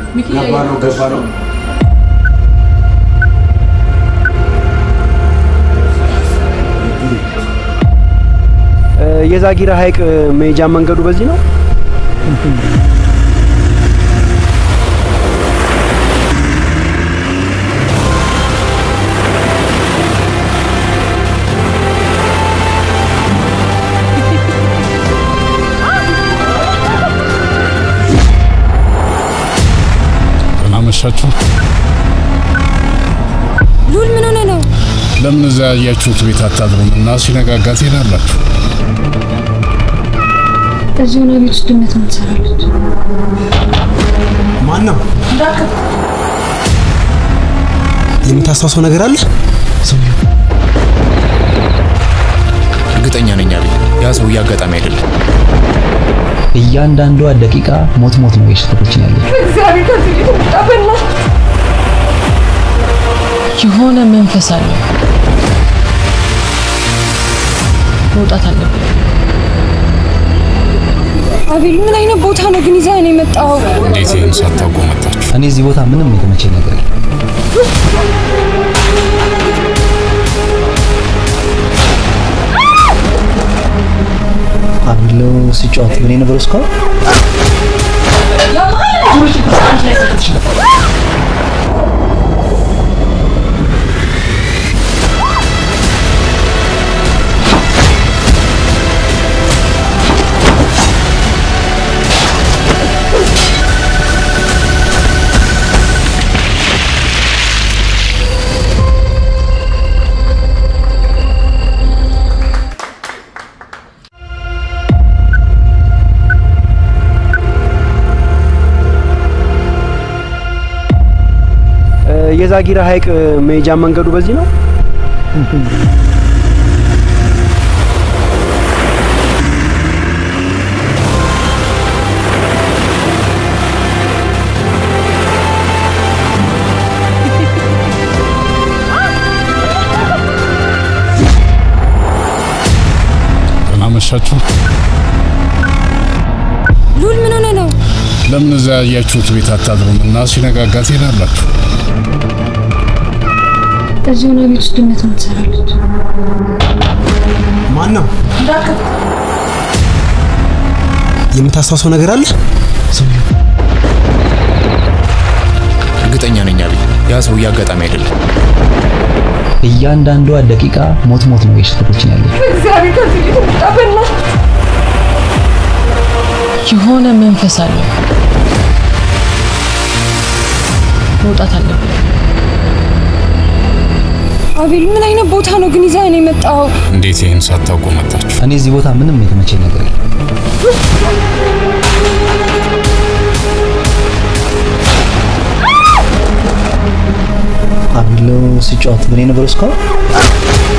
ገባ ነው ገባ ነው። የዛጊራ ሐይቅ መሄጃ መንገዱ በዚህ ነው። አመሻችሁ። ሉል ምን ሆነ ነው? ለምን እዛ ያያችሁት ቤት አታድሩም እና ሲነጋጋ ትሄዳላችሁ? እዚህ ሆነ ቤት ውስጥ ድመት ምን ትሰራለች? ማን ነው? የምታስታውሰው ነገር አለ? እርግጠኛ ነኝ አቤል፣ ያ ሰውዬ አጋጣሚ አይደለም። እያንዳንዷ ደቂቃ ሞት ሞት ነው የሽተቶችን ያለች እግዚአብሔር ከዚህ ቤት ውጣ በእናትህ። የሆነ መንፈስ አለ። መውጣት አለብን። አቤል ምን አይነት ቦታ ነው ግን ይዘህ ነው የመጣው? እንዴት ይህን ሳታውቁ መጣችሁ? እኔ እዚህ ቦታ ምንም የተመቸኝ ነገር የለም። አብሎ ሲጫወት ምን የነበረው እስካሁን የዛጊራ ሐይቅ መሄጃ መንገዱ በዚህ ነው። አመሻችሁ። ሉል ምን ሆነ ነው? ለምን እዛ ያያችሁት ቤት አታድሩም እና ሲነጋጋ ትሄዳላችሁ? እዚህ ሆነ ቤት ውስጥ ድመት ምን ትሰራለች? ማን ነው? የምታስታውሰው ነገር አለ? እርግጠኛ ነኝ አቤል፣ ያ ሰውዬ አጋጣሚ አይደለም። እያንዳንዷ ደቂቃ ሞት ሞት ነው የሽተቶችን ያለች እግዚአብሔር ከዚህ ቤት ውጣ በእናትህ። የሆነ መንፈስ አለ። መውጣት አለብን። አቤል ምን አይነት ቦታ ነው ግን ይዘህ ነው የመጣው? እንዴት ይህን ሳታውቁ መጣችሁ? እኔ እዚህ ቦታ ምንም የተመቸኝ ነገር የለም። አብሎ ሲጫወት ምን የነበረው እስካሁን